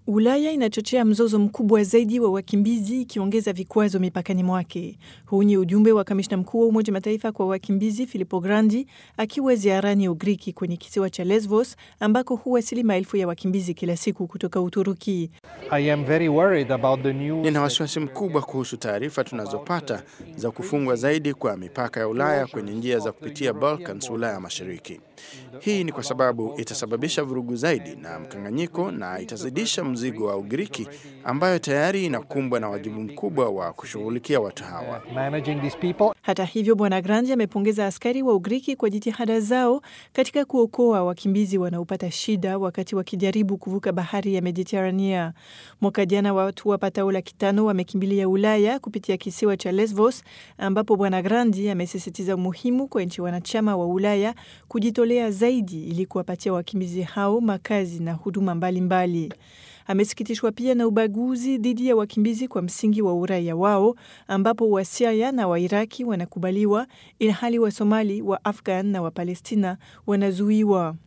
Ulaya inachochea mzozo mkubwa zaidi wa wakimbizi ikiongeza vikwazo mipakani mwake. Huu ni ujumbe wa kamishna mkuu wa Umoja Mataifa kwa wakimbizi Filippo Grandi akiwa ziarani Ugiriki kwenye kisiwa cha Lesbos ambako huwasili maelfu ya wakimbizi kila siku kutoka Uturuki. Nina wasiwasi mkubwa kuhusu taarifa tunazopata za kufungwa zaidi kwa mipaka ya Ulaya kwenye njia za kupitia Balkans, Ulaya Mashariki. Hii ni kwa sababu itasababisha vurugu zaidi na mkanganyiko na itazidisha mzigo wa Ugiriki ambayo tayari inakumbwa na wajibu mkubwa wa kushughulikia watu hawa. Hata hivyo, Bwana Grandi amepongeza askari wa Ugiriki kwa jitihada zao katika kuokoa wakimbizi wanaopata shida wakati wakijaribu kuvuka bahari ya Mediterania. Mwaka jana watu wapatao laki tano wamekimbilia Ulaya kupitia kisiwa cha Lesbos, ambapo Bwana Grandi amesisitiza umuhimu kwa nchi wanachama wa Ulaya kujitolea zaidi ili kuwapatia wakimbizi hao makazi na huduma mbalimbali mbali. Amesikitishwa pia na ubaguzi dhidi ya wakimbizi kwa msingi wa uraia wao ambapo Wasiria na Wairaki wanakubaliwa ilhali Wasomali, wa Afghan na Wapalestina wanazuiwa.